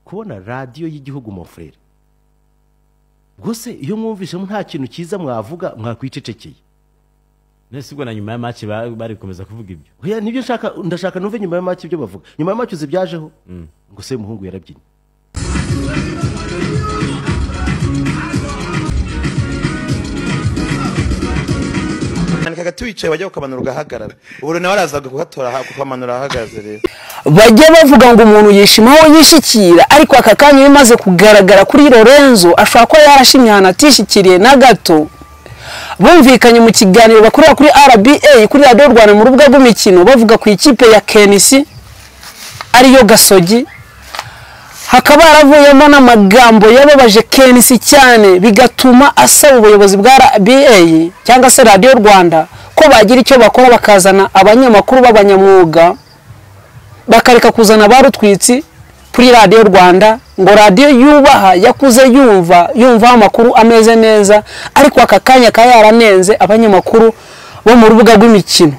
kubona radiyo y'igihugu mofurere rwose iyo mwumvishemo nta kintu cyiza mwavuga mwakwicecekeye mbese ubwo na nyuma ya maci bari gukomeza kuvuga ibyo oya nibyo nshaka ndashaka numve nyuma ya maci ibyo bavuga nyuma ya maci uzibyajeho ngo se umuhungu yarabyinnye kanika tuwicaye wajya kukamanura ugahagarara ubu nawe araza kugatora kukamanura ahagaze rero bajya bavuga ngo umuntu yishima aho yishyikira ariko aka kanya iyo umaze kugaragara kuri lorenzo ashobora kuba yarashimye ahantu atishikiriye na gato bumvikanye mu kiganiro bakorera kuri rba kuri radiyo rwanda mu rubuga rw'imikino bavuga ku ikipe ya kenisi ariyo gasogi hakaba haravuyemo n'amagambo yababaje kenisi cyane bigatuma asaba ubuyobozi bwa rba cyangwa se radiyo rwanda ko bagira icyo bakora bakazana abanyamakuru b'abanyamwuga bakareka kuzana barutwitsi kuri radiyo rwanda ngo radiyo yubaha yakuze yumva yumvaho amakuru ameze neza ariko aka kanya kaba yaranenze abanyamakuru bo mu rubuga rw'imikino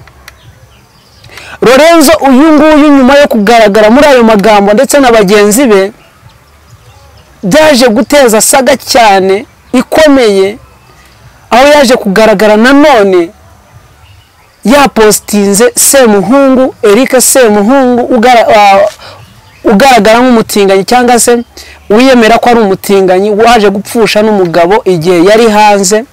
lorenzo uyu nguyu nyuma yo kugaragara muri ayo magambo ndetse na bagenzi be byaje guteza saga cyane ikomeye aho yaje kugaragara nanone yapositinze semuhungu erike semuhungu ugaragara nk'umutinganyi cyangwa se wiyemera ko ari umutinganyi waje gupfusha n'umugabo igihe yari hanze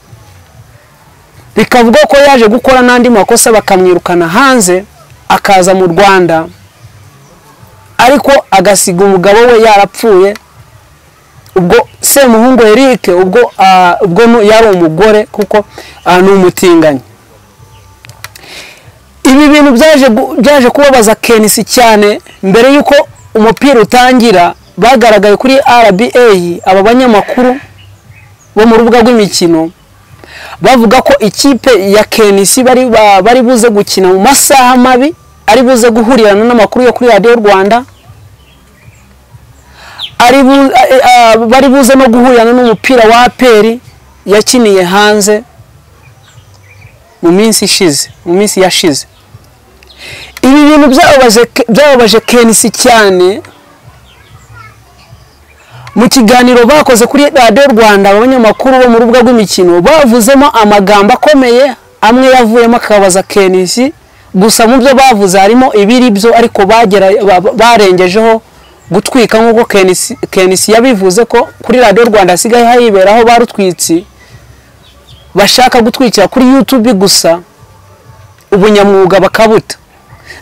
bikavugwa ko yaje gukora n'andi makosa bakamwirukana hanze akaza mu rwanda ariko agasiga umugabo we yarapfuye ubwo semuhungu erike ubwo yari umugore kuko ni umutinganyi ibi bintu byaje kubabaza kenisi cyane mbere y'uko umupira utangira bagaragaye kuri rba aba banyamakuru bo mu rubuga rw'imikino bavuga ko ikipe ya kenisi bari buze gukina mu masaha mabi ari buze guhurirana n'amakuru yo kuri radiyo rwanda bari buze no guhurirana n'umupira wa aperi yakiniye hanze mu minsi ishize mu minsi yashize ibi bintu byababaje kenisi cyane mu kiganiro bakoze kuri radiyo rwanda abanyamakuru bo mu rubuga rw'imikino bavuzemo amagambo akomeye amwe yavuyemo akabaza kenisi gusa mu byo bavuze harimo ibiri byo ariko barengejeho gutwika nk'uko kenisi yabivuze ko kuri radiyo rwanda hasigaye hiberaho barutwitsi bashaka gutwikira kuri yutube gusa ubunyamwuga bakabuta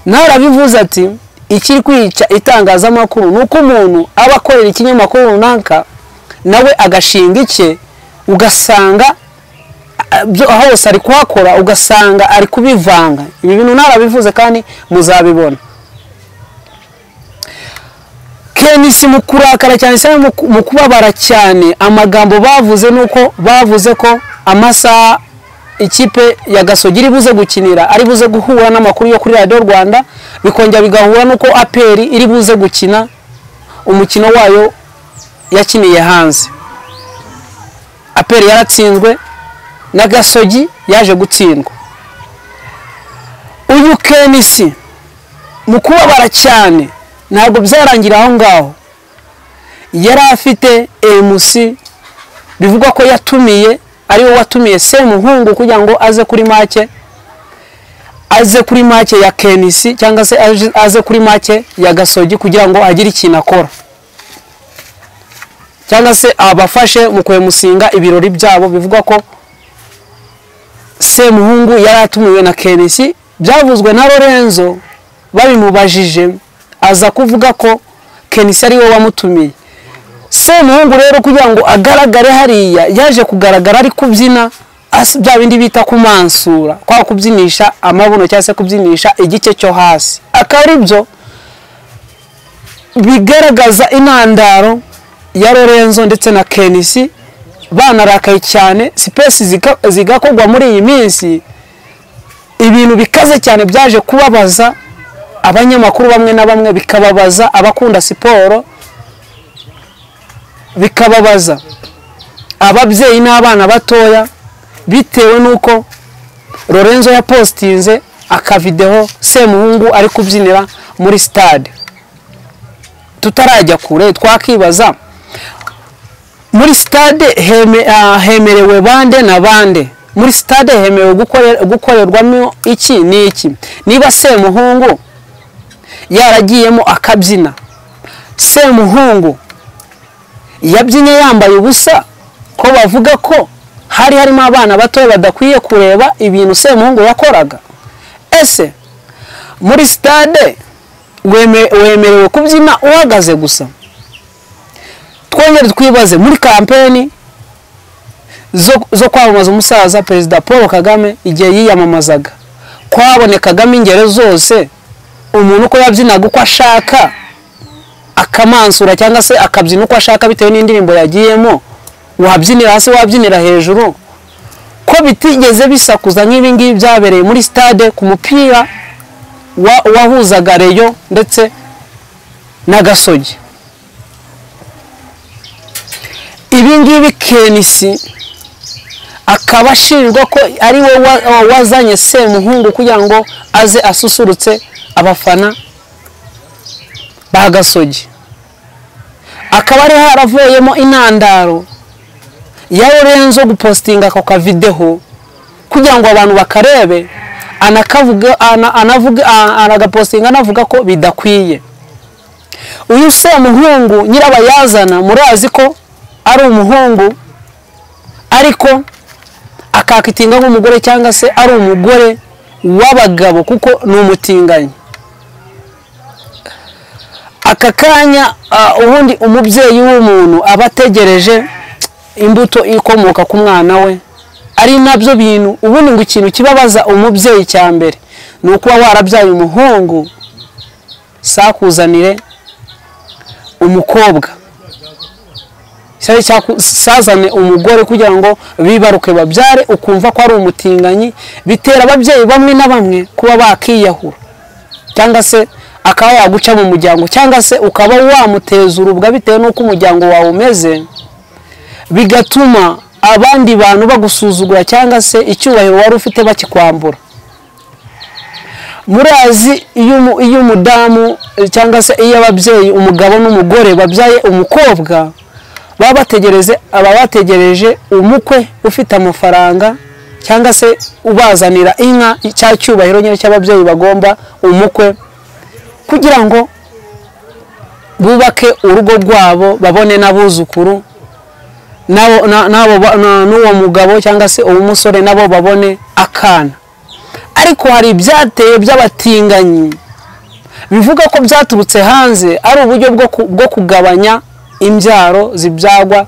ntarabivuze ati ikiri kwica itangazamakuru ni uko umuntu aba akorera ikinyamakuru runaka nawe agashinga icye ugasanga hose ari kuhakora ugasanga ari kubivanga ibi bintu ntarabivuze kandi muzabibona kenisi mu kurakara cyane cyane mu kubabara cyane amagambo bavuze ni uko bavuze ko amasaha ikipe ya gasogi iri buze gukinira ari buze guhura n'amakuru yo kuri radiyo rwanda bikongera bigahura n'uko aperi iri buze gukina umukino wayo yakiniye hanze aperi yaratsinzwe na gasogi yaje gutsindwa uyu kenisi mu kubabara cyane ntabwo byarangira aho ngaho yari afite emusi bivugwa ko yatumiye ari we watumiye semuhungu kugira ngo aze kuri make aze kuri make ya kenisi cyangwa se aze kuri make ya gasogi kugira ngo agire ikintu akora cyangwa se abafashe mu kwemusinga ibirori byabo bivugwa ko semuhungu yari atumiwe na kenisi byavuzwe na lorenzo babimubajije aza kuvuga ko kenisi ari we wamutumiye semuhungu rero kugira ngo agaragare hariya yaje kugaragara ari kubyina bya bindi bita kumansura kwa kubyinisha amabuno cyangwa se kubyinisha igice cyo hasi akaba ari byo bigaragaza intandaro ya lorenzo ndetse na kenisi banarakaye cyane sipesi zigakorwa muri iyi minsi ibintu bikaze cyane byaje kubabaza abanyamakuru bamwe na bamwe bikababaza abakunda siporo bikababaza ababyeyi n'abana batoya bitewe n'uko lorenzo yapositinze akavideho semuhungu ari kubyinira muri sitade tutarajya kure twakibaza muri sitade heme- ah, hemerewe bande na bande muri sitade hemerewe gukore- gukorerwamo iki n'iki niba semuhungu yaragiyemo akabyina semuhungu yabyinye yambaye ubusa ko bavuga ko hari harimo abana batoya badakwiye kureba ibintu semuhungu yakoraga ese muri sitade weme- wemerewe kubyina uhagaze gusa twongere twibaze muri kampeni zo- zo kwamamaza umusaza perezida paul kagame igihe yiyamamazaga kwabonekagamo ingero zose umuntu uko yabyinaga uko ashaka akamansura cyangwa se akabyina uko ashaka bitewe n'indirimbo yagiyemo wabyinira hasi wabyinira hejuru ko bitigeze bisakuza nk'ibi ngibi byabereye muri stade ku mupira wa- wahuzaga reyo ndetse na gasogi ibi ngibi kenisi akaba ashinjwa ko ari we wa- wa- wazanye semuhungu kugira ngo aze asusurutse abafana ba gasogi akaba ari haravuyemo intandaro ya Lorenzo gupostinga ako kavideho kugira ngo abantu bakarebe anakavuga ana- anavuga a- anagapostinga anavuga ko bidakwiye uyu semuhungu nyirabayazana murazi ko ari umuhungu ariko akakitinga nk'umugore cyangwa se ari umugore w'abagabo kuko ni umutinganyi aka kanya ah, ubundi umubyeyi w'umuntu aba ategereje imbuto ikomoka ku mwana we ari nabyo bintu ubundi ngo ikintu kibabaza umubyeyi cya mbere ni ukuba warabyaye umuhungu sakuzanire umukobwa cyari cyaku- sazane umugore kugira ngo bibaruke babyare ukumva ko ari umutinganyi bitera ababyeyi bamwe na bamwe kuba bakiyahura cyangwa se akaba yaguca mu muryango cyangwa se ukaba wamuteza urubwa bitewe n'uko umuryango wawe umeze bigatuma abandi bantu bagusuzugura cyangwa se icyubahiro wari ufite bakikwambura murazi iyo umu- iyo umudamu eh, cyangwa se iyo ababyeyi umugabo n'umugore babyaye umukobwa baba bategereze aba bategereje umukwe ufite amafaranga cyangwa se ubazanira inka cya cyubahiro nyine cy'ababyeyi bagomba umukwe kugira ngo bubake urugo rwabo babone n'abuzukuru n'abo- na- n'abo ba- na- n'uwo mugabo cyangwa se uwo musore nabo babone akana ariko hari ibyateye by'abatinganyi bivuga ko byaturutse hanze ari uburyo bwo ku- bwo kugabanya imbyaro zibyagwa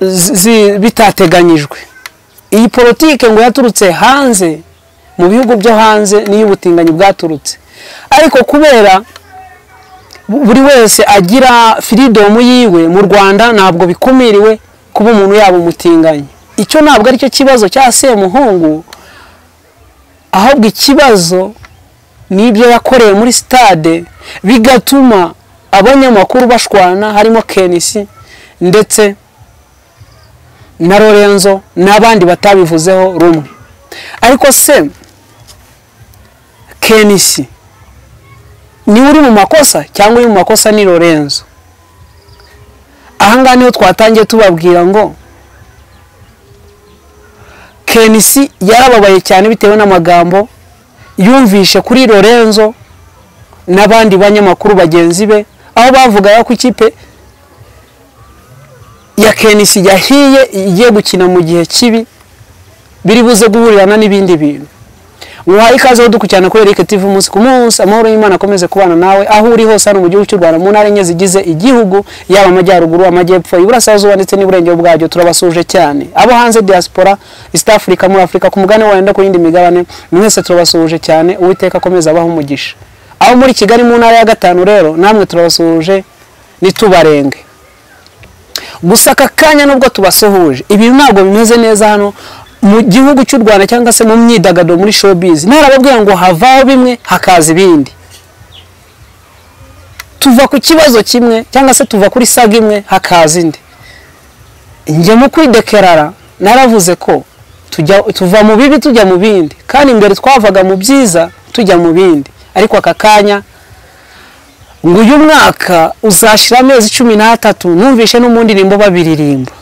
zi- zi- bitateganyijwe iyi politike ngo yaturutse hanze mu bihugu byo hanze niyo ubutinganyi bwaturutse ariko kubera bu- buri wese agira firidomu yiwe mu rwanda ntabwo bikumiriwe kuba umuntu yaba umutinganyi icyo ntabwo aricyo kibazo cya semuhungu ahubwo ikibazo n'ibyo yakoreye muri sitade bigatuma abanyamakuru bashwana harimo kenisi ndetse na lorenzo n'abandi batabivuzeho rumwe ariko se kenisi niwe uri mu makosa cyangwa uri mu makosa ni lorenzo ahangaha niho twatangiye tubabwira ngo kenisi yarababaye cyane bitewe n'amagambo yumvishe kuri lorenzo n'abandi banyamakuru bagenzi be aho bavugaga ko ikipe ya kenisi yahiye igiye gukina mu gihe kibi biri buze guhurirana n'ibindi bintu muhaye ikaze ho dukurikirana kuri Eric TV umunsi ku munsi amahoro y'Imana akomeze kubana nawe aho uri hose hano mu gihugu cy'u Rwanda mu ntara enye zigize igihugu yaba amajyaruguru amajyepfo iburasirazuba ndetse n'iburengero bwacyo turabasuje cyane abo hanze diaspora East Africa muri Africa ku mugabane wayo no ku yindi migabane mwese turabasuje cyane uwiteka akomeza abaho umugisha aho muri Kigali mu ntara ya gatanu rero namwe turabasuje nitubarenge gusa aka kanya nubwo tubasuhuje ibintu ntabwo bimeze neza hano mu gihugu cy'u rwanda cyangwa se mu myidagaduro muri showbiz ntarababwira ngo havaho bimwe hakaza ibindi tuva ku kibazo kimwe cyangwa se tuva kuri saga imwe hakaza indi njye mu kwidekerara naravuze ko tujya tuva mu bibi tujya mu bindi kandi mbere twavaga mu byiza tujya mu bindi ariko aka kanya ngo uyu mwaka uzashyira amezi cumi n'atatu numvishe no mu ndirimbo babiririmba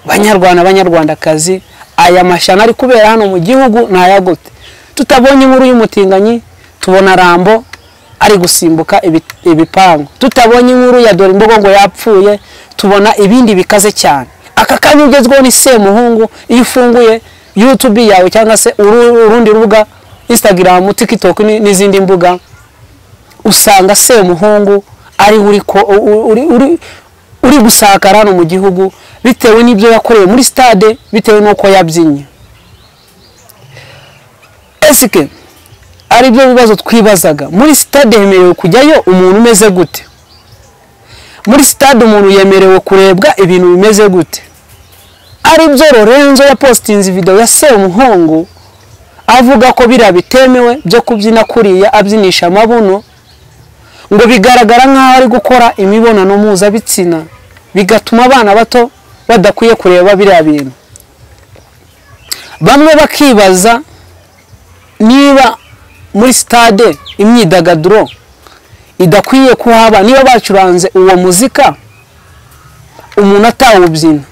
banyarwanda banyarwandakazi aya mashyano ari kubera hano mu gihugu ni aya gute tutabonye inkuru y'umutinganyi tubona rambo ari gusimbuka ibi- ibipangu tutabonye inkuru ya dore imbogo ngo yapfuye tubona ibindi bikaze cyane aka kanya ugezweho ni semuhungu iyo ufunguye yutubi yawe cyangwa se uru- urundi rubuga instagram tiktok ni- n'izindi mbuga usanga semuhungu ari uri, ko, u- uri, uri, uri gusakara hano mu gihugu bitewe n'ibyo yakoreye muri stade bitewe n'uko yabyinnye esike ari byo bibazo twibazaga muri sitade hemerewe kujyayo umuntu umeze gute muri sitade umuntu yemerewe kurebwa ibintu bimeze gute ari byo lorenzo yapositinze videwo ya semuhungu avuga ko biriya bitemewe byo kubyina kuriya abyinisha amabuno ngo bigaragara nk'aho ari gukora imibonano mpuzabitsina bigatuma abana bato badakwiye kureba biriya bintu bamwe bakibaza niba muri sitade imyidagaduro idakwiye kuhaba niba bacuranze uwo muzika umuntu atawubyina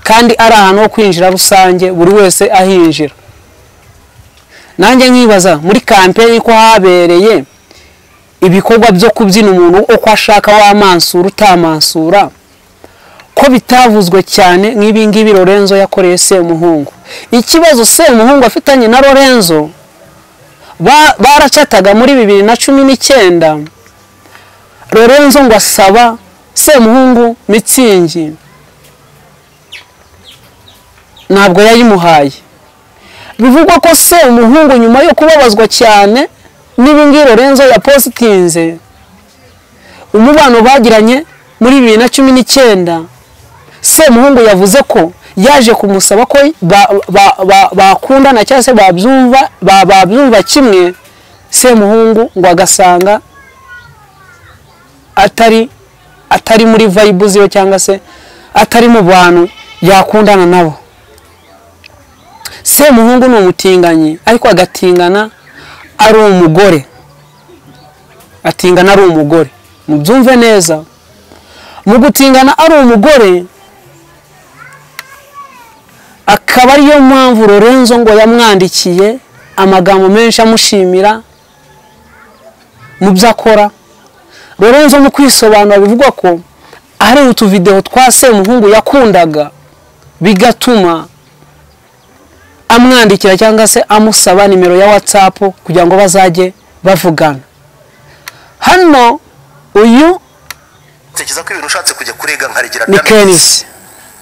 kandi ari ahantu ho kwinjira rusange buri wese ahinjira nanjye nkibaza muri kampeni ko habereye ibikorwa byo kubyina umuntu uko ashaka wamansura utamansura ko bitavuzwe cyane nk'ibingibi lorenzo yakoreye semuhungu ikibazo semuhungu afitanye na lorenzo ba- baracataga muri bibiri na cumi n'icyenda lorenzo ngo asaba semuhungu mitsingi ntabwo yayimuhaye bivugwa ko semuhungu nyuma yo kubabazwa cyane n'ibingibi lorenzo yapositinze umubano bagiranye muri bibiri na cumi n'icyenda semuhungu yavuze ko yaje kumusaba ko ba- ba- ba- bakundana cyangwa se babyumva ba- babyumva kimwe semuhungu ngo agasanga atari atari muri vayibu ziwe cyangwa se atari mu bantu yakundana nabo semuhungu ni umutinganyi ariko agatingana ari umugore atingana ari umugore mubyumve neza mu gutingana ari umugore akaba ariyo mpamvu lorenzo ngo yamwandikiye amagambo menshi amushimira mu byo akora lorenzo mu kwisobanura bivugwa ko hari utuvideho twa semuhungu yakundaga bigatuma amwandikira cyangwa se amusaba nimero ya watsapu kugira ngo bazajye bavugana hano uyu ntekereza ko ibintu ushatse kujya kurega nkaregera ni Dennis. kenisi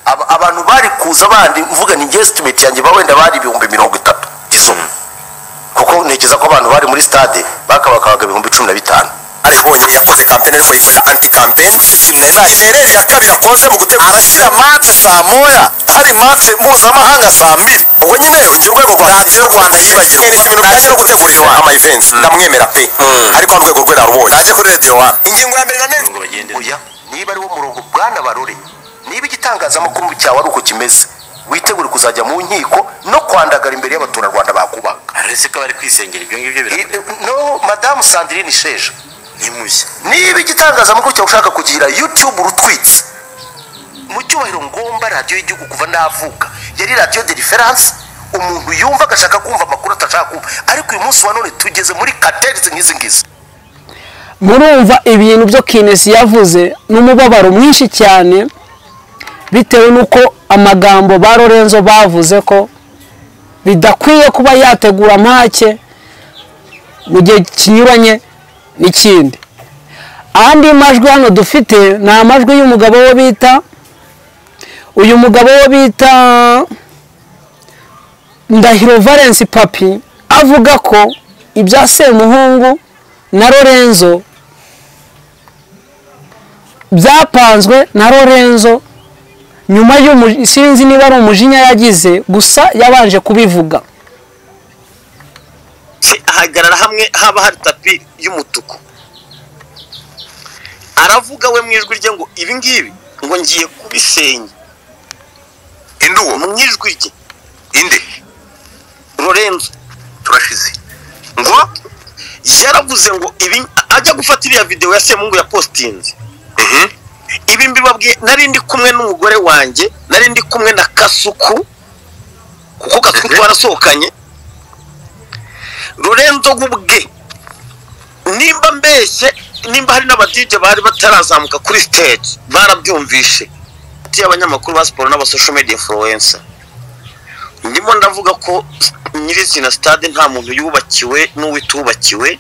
Aba- abantu bari kuza bandi mvuga ni njye estimate yanjye ba wenda bari ibihumbi mirongo itatu isumwe kuko ntekereza ko abantu bari muri stade bakabakabaga ibihumbi cumi na bitanu ari bonyine yakoze kampeni ariko yitwa anti kampeni shereri ya kabiri akoze mu gutegura arashyira matse saa moya hari matse mpuzamahanga saa mbiri ubwo nyine njye urwego rwa radiyo rwanda yibagirwa ibintu bijyanye no gutegura iwa- ama events ndamwemera pe ariko hano urwego rwe narubonye naje kuri radiyo wani ingingo ya mbere na neza oya niba ari wo murongo bwana barore niba igitangazamakuru cyawe ari uko kimeze witegure kuzajya mu nkiko no kwandagara imbere y'abaturarwanda bakubaga aretse ko bari kwisengera ibyo ngibyo I- no madamu sandrine sheja biramushya niba igitangazamakuru cyawe ushaka kugira youtube rutwitse mu cyubahiro ngomba radiyo y'igihugu kuva navuka yari radiyo de referanse umuntu yumva agashaka kumva amakuru atashaka kumva ariko uyu munsi wa none tugeze muri katerizi nk'izi ngizi murumva ibintu byo kinesi yavuze ni umubabaro mwinshi cyane bitewe n'uko amagambo ba lorenzo bavuze ko bidakwiye kuba yategura make mu gihe kinyuranye n'ikindi andi majwi hano dufite ni amajwi y'umugabo wo bita uyu mugabo wo bita ndahiro valence papi avuga ko ibya semuhungu na lorenzo byapanzwe na lorenzo nyuma y'umu sinzi niba ari umujinya yagize gusa yabanje kubivuga se ahagarara hamwe haba hari tapi y'umutuku aravuga we mu ijwi rye ngo ibi ngibi ngo ngiye kubisenya induwo mu ijwi rye inde lorenzo turashize ngo yaravuze ngo ibi ajya gufata iriya videwo ya semungu ya positinze ibi mbibabwiye nari ndi kumwe n'umugore wanjye nari ndi kumwe na kasuku kuko kasuku twarasohokanye rurenzo ubwe nimba mbeshye nimba hari n'abadije bari batarazamuka kuri stage barabyumvishe hagati y'abanyamakuru ba siporo n'abasosho media influencer ndimo ndavuga ko nyirizina stade nta muntu yubakiwe n'uwitubakiwe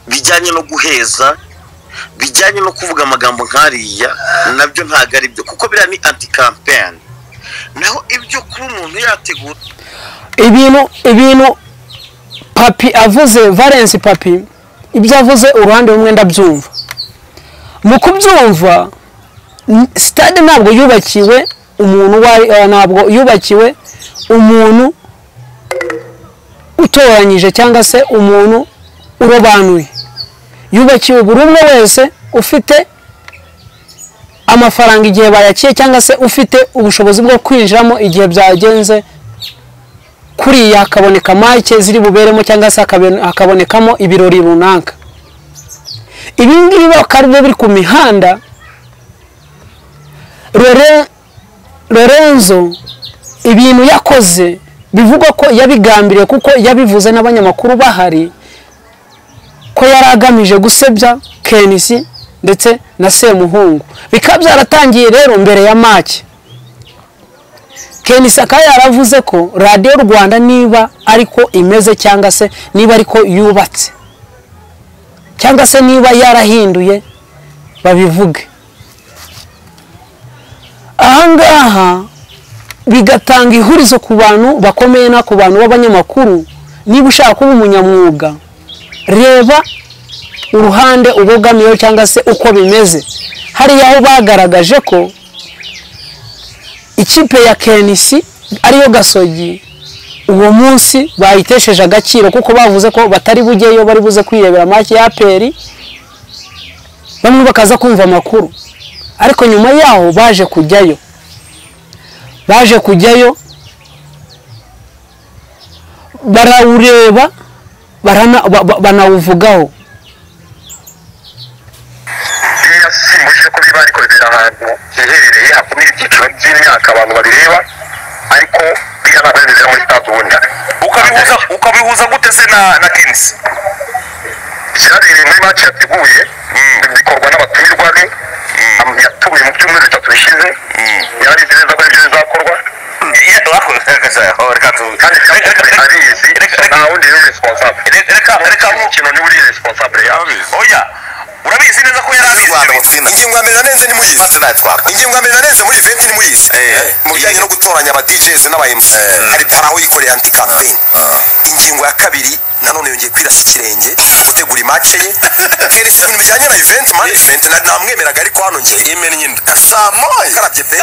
bijyanye no guheza bijyanye no kuvuga amagambo nk'ariya nabyo ntabwo ari byo kuko biriya ni anti campaign naho ibyo kuba umuntu yategura ibintu ibintu papi avuze valensi papi ibyo avuze uruhande rumwe ndabyumva mu kubyumva sitade ntabwo yubakiwe umuntu uwo ari eh, ntabwo yubakiwe umuntu utoranyije cyangwa se umuntu urobanuye yubakiwe buri umwe wese ufite amafaranga igihe bayakiye cyangwa se ufite ubushobozi bwo kwinjiramo igihe byagenze kuriya hakaboneka make ziri buberemo cyangwa se hakabe- hakabonekamo ibirori runaka ibi ngibi bakaba ari byo biri ku mihanda Lore- lorenzo ibintu yakoze bivugwa ko yabigambiriye kuko yabivuze n'abanyamakuru bahari ko yari agamije gusebya kenisi ndetse na semuhungu bikaba byaratangiye rero mbere ya make kenisi akaba yaravuze ko radiyo rwanda niba ariko imeze cyangwa se niba ariko yubatse cyangwa se niba yarahinduye babivuge ahangaha bigatanga ihurizo ku bantu bakomeye no ku bantu b'abanyamakuru niba ushaka kuba umunyamwuga reba uruhande ubogamiyeho cyangwa se uko bimeze hariya aho bagaragaje ko ikipe ya kenisi ariyo gasogi uwo munsi bayitesheje agaciro kuko bavuze ko batari bujyeyo bari buze kwirebera make ya peri bamwe bakaza kumva amakuru ariko nyuma yaho baje kujyayo baje kujyayo barawureba barana- ba- ba- banawuvugaho biriya simbujije ko biba ariko bibera ahantu hiherereye hakubira ibyiciro by'imyaka abantu babireba ariko biriya ntabwo bimeze muri stade ubundi ukabihuza ukabihuza gute se na na Kings byabereye muri maci yateguye bikorwa n'abatumirwa be am- yatumiye mu byumweru bitatu bishize yari abizi neza ko aribyo bizakorwa Ya- waho- oho, reka tu- kandi kandi reka- reka- abizi reka- reka- nta wundi uri responsable reka- reka- reka mu- ikintu niwe uri responsable yawe oya urabizi neza ko yari abizi Rwanda mu tsinda Ingingo- ingingo ya mbere nanenze nimuyizi ingingo ya mbere nanenze muri event nimuyizi Eh. mu bijyanye no gutoranya aba DJs n'aba MC hari hari aho yikoreye anti campaign ingingo ya kabiri nanone yongeye kwirasa ikirenge gutegura imace ye kenisi ibintu bijyanye na event management na- namwemeraga ariko hano njye yemera nyina samoye karabye pe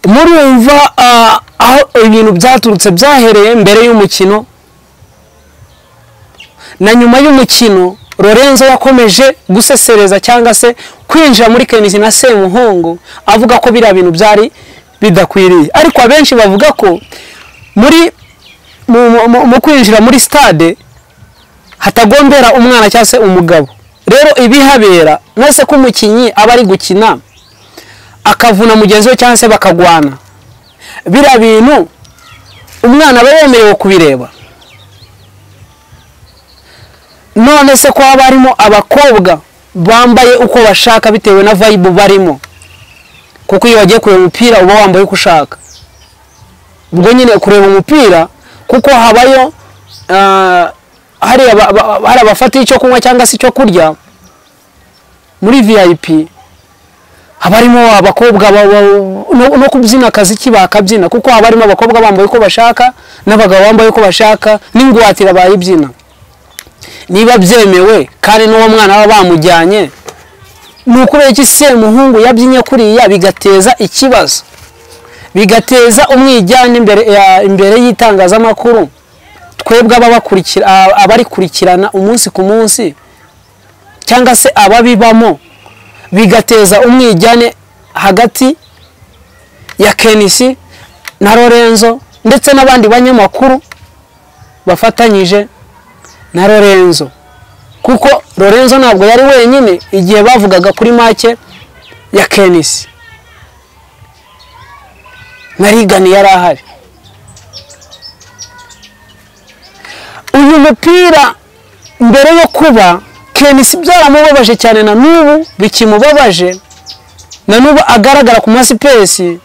murumva ah, aho ibintu byaturutse byahereye mbere y'umukino na nyuma y'umukino lorenzo yakomeje gusesereza cyangwa se kwinjira muri kenisi na semuhongo avuga ko biriya bintu byari bidakwiriye ariko abenshi bavuga ko muri mu, mu- mu, mu kwinjira muri stade hatagombera umwana cyangwa se umugabo rero ibihabera nase ko umukinnyi aba ari gukina akavuna mugenzi we cyangwa se bakagwana biriya bintu umwana aba yemerewe kubireba none se ko haba harimo abakobwa bambaye uko bashaka bitewe na vayibu barimo kuko iyo wagiye kureba umupira uba wambaye uko ushaka ubwo nyine kureba umupira kuko habayo ah, hari aba- aba- hari abafata icyo kunywa cyangwa se icyo kurya muri viyayipi haba harimo abakobwa ba- ba- no- no kubyina akaziki bakabyina kuko haba harimo abakobwa bambaye uko bashaka n'abagabo bambaye uko bashaka n'ingwatira bayibyina niba byemewe kandi n'uwo mwana baba bamujyanye ni ukubera iki semuhungu yabyinye kuriya bigateza ikibazo bigateza umwijyana imbere ya- imbere y'itangazamakuru twebwe ababakurikira- a- abarikurikirana umunsi ku munsi cyangwa se ababibamo bigateza umwijyane hagati ya kenisi na lorenzo ndetse n'abandi banyamakuru bafatanyije na lorenzo kuko lorenzo ntabwo yari wenyine igihe bavugaga kuri make ya kenisi na rigani yari ahari uyu mupira mbere yo kuba kenisi byaramubabaje cyane na n'ubu bikimubabaje na n'ubu agaragara ku masipesi